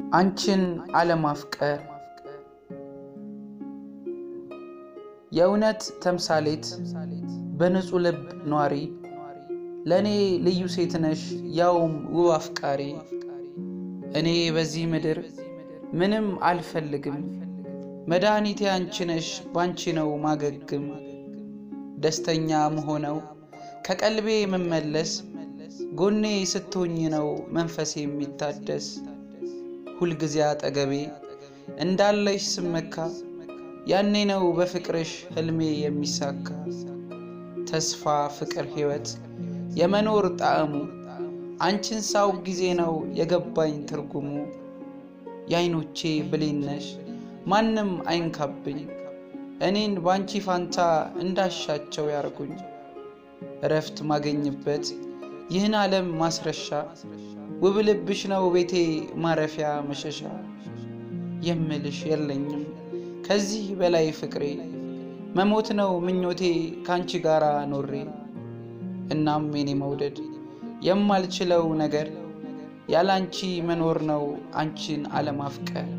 አንቺን አለማፍቀር የእውነት ተምሳሌት በንጹሕ ልብ ኗሪ ለእኔ ልዩ ሴት ነሽ ያውም ውብ አፍቃሪ እኔ በዚህ ምድር ምንም አልፈልግም መድኃኒቴ አንቺ ነሽ ባንቺ ነው ማገግም ደስተኛ መሆነው ከቀልቤ የምመለስ ጎኔ ስትሆኝ ነው መንፈሴ የሚታደስ ሁልጊዜ አጠገቤ እንዳለሽ ስመካ ያኔ ነው በፍቅርሽ ህልሜ የሚሳካ ተስፋ ፍቅር ሕይወት የመኖር ጣዕሙ አንቺን ሳው ጊዜ ነው የገባኝ ትርጉሙ የአይኖቼ ብሌነሽ ማንም አይንካብኝ እኔን ባንቺ ፋንታ እንዳሻቸው ያርጉኝ እረፍት ማገኝበት ይህን ዓለም ማስረሻ ውብ ልብሽ ነው ቤቴ ማረፊያ መሸሻ የምልሽ የለኝም ከዚህ በላይ ፍቅሬ መሞት ነው ምኞቴ ካንቺ ጋር ኖሬ እናም የኔ መውደድ የማልችለው ነገር ያላንቺ መኖር ነው አንቺን አለማፍቀር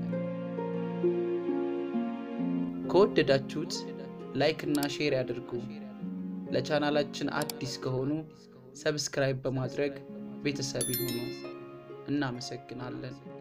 ከወደዳችሁት ላይክ እና ሼር ያድርጉ ለቻናላችን አዲስ ከሆኑ ሰብስክራይብ በማድረግ ቤተሰብ ይሁኑ እናመሰግናለን